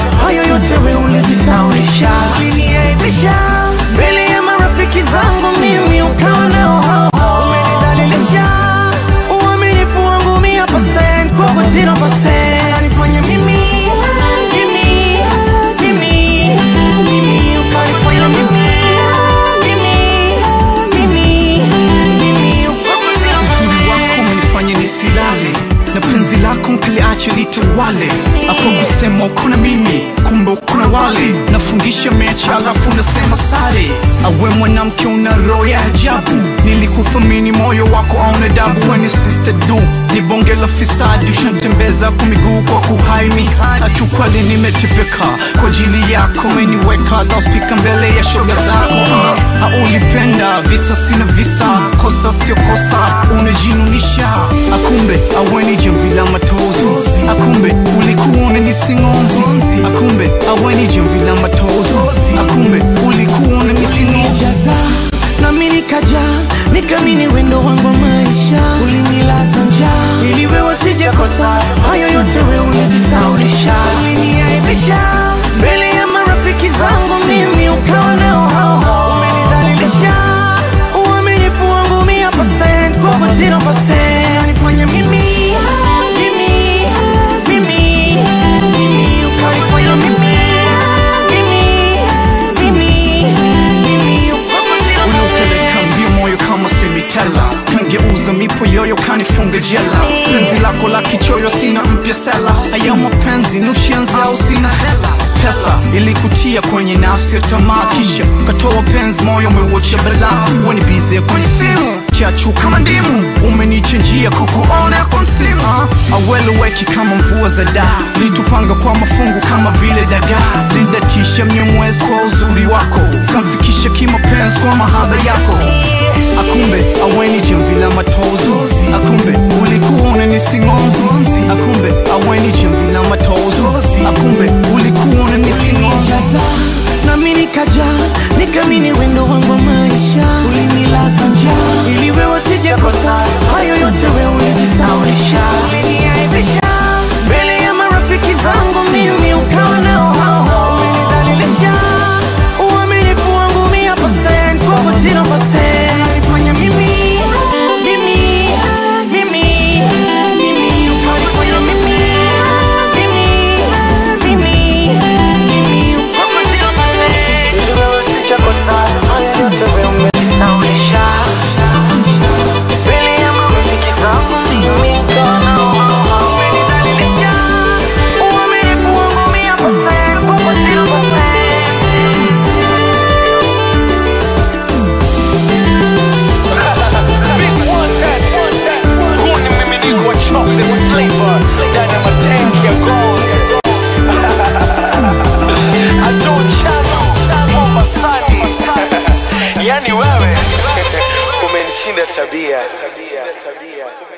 hayo yote we ulijisaulisha, uliniaibisha mbele ya marafiki zangu, mimi ukawa nao hao hao, umenidhalilisha uaminifu wangu mia percent kwako zero percent, unanifanya mimi mimi mimi mimi ukanifanya mimi mimi mimi mimi kwako zero Uzuri wako umenifanya nisilale na penzi lako nkiliache litawale. Hapo kusema uko na mimi, kumbe uko na wale. Nafundisha mechi alafu nasema sare. Awe mwanamke una roho ya ajabu, nilikuthamini moyo wako auna dabu. Weni sister du ni bonge la fisadi, ushatembeza kwa miguu kwa kuhaini. Akiukweli nimetepeka kwa ajili yako, umeniweka loudspeaker mbele ya shoga zako. Ah, Haulipenda visa sina visa, kosa sio kosa, unajinunisha. Akumbe aweni jamvi la matozi, akumbe ulikuwa unanisingonzi, akumbe aweni jamvi la matozi, akumbe ulikuwa unanisingonzi. ulinijaza nami nikaja nikamini wendo wangu wa maisha ulinilaza njaa ili wewe sijakosa hayo yote we ulijisaulisha uliniaibisha mbele ya marafiki zangu mimi ukawa nao hao hao umenidhalilisha uaminifu wangu mia percent kwako zero percent unanifanya mimi mimi mimi mimi ukanifanya mimi mimi mimi mimi kwako zero Unaupeleka mbio moyo kama semitela, kangeuza mipo yoyo kanifunga jela. Penzi lako la kichoyo sina mpya sela, haya mapenzi nushenzi au sina hela pesa ilikutia kwenye nafsi ya tamaa, kisha katoa penzi moyo umeuacha balaa. Weni bize kwenye simu chachu kama ndimu, umenichenjia kukuona kwa msimu. Aweleweki kama mvua za daa, litupanga kwa mafungu kama vile dagaa. Lindatisha mnyemwezi kwa uzuri wako, kamfikisha kimapenzi kwa mahaba yako. Akumbe aweni jamvi la matozi, akumbe ulikuwa unanisingonzi, akumbe aweni jamvi la matozi, akumbe ulikuwa unanisingonzi. ulinijaza nami nikaja nikamini wendo wangu wa maisha ulinilaza njaa ili wewe sijakosa hayo yote we ulijisaulisha uliniaibisha mbele ya marafiki zangu mimi ukawa nao hao hao umenidhalilisha uaminifu wangu mia percent kwako zero percent unanifanya mimi mimi mimi mimi ukanifanya mimi mimi mimi mimi kwako zero percent ili wewe sijakosa haya yote we umejisaulisha mbele ya marafiki zangu mimi ukawa nao hao hao umenidhalilisha uaminifu wangu mia percent kwako zero percent Big one ten. Huu ni mmiminiko wa chocolate flavor ndani ya matanki ya gold. Adol Chano, Mombasani. Yani wewe umenishinda tabia.